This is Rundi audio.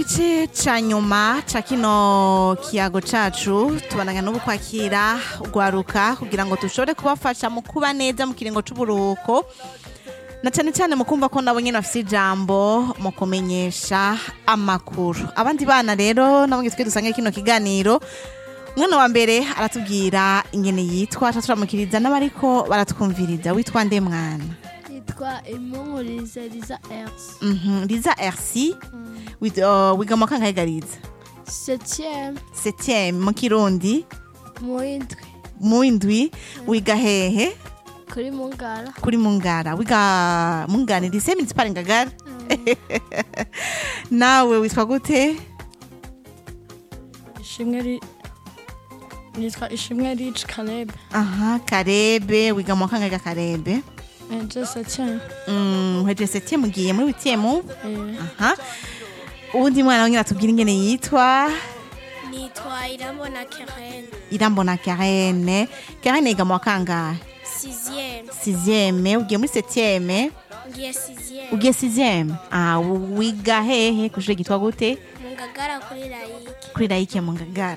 gice ca nyuma ca kino kiyago cacu tubandanya n'ubu kwakira ugwaruka kugira ngo dushobore kubafasha mu kuba neza mu kiringo c'uburuhuko na cane cane mu kumva ko nabo nyene bafise ijambo mu kumenyesha amakuru abandi bana rero nabo twe dusangiye kino kiganiro umwana wa mbere aratubwira ingene yitwa aca turamukiriza n'abariko baratwumviriza witwa nde mwana yitwa imumurize riza erisi Mhm, Liza RC Wit- uh, wiga mu kangahe Gariza septième septième mu kirundi mu indwi mu indwi wiga hehe kuri mungara kuri mungara wiga mungana lycée municipal ngagara nawe witwa gute ishimwe ri nitwa ishimwe rich kalebe aha karebe wiga mu kangahe ga karebe eje septième Mm, uhejeje septième ugiye muri huitième eh, aha uwundi mwana wonyine atubwira ingene yitwa nitwa irambona keren irambona karene karene yiga mu wa kangahe sixième sixième ugiye muri septième ngiye sixième ugiye sixième ah wiga hehe kushure gitwa gute mu ngagara kuri layike kuri layike mu ngagara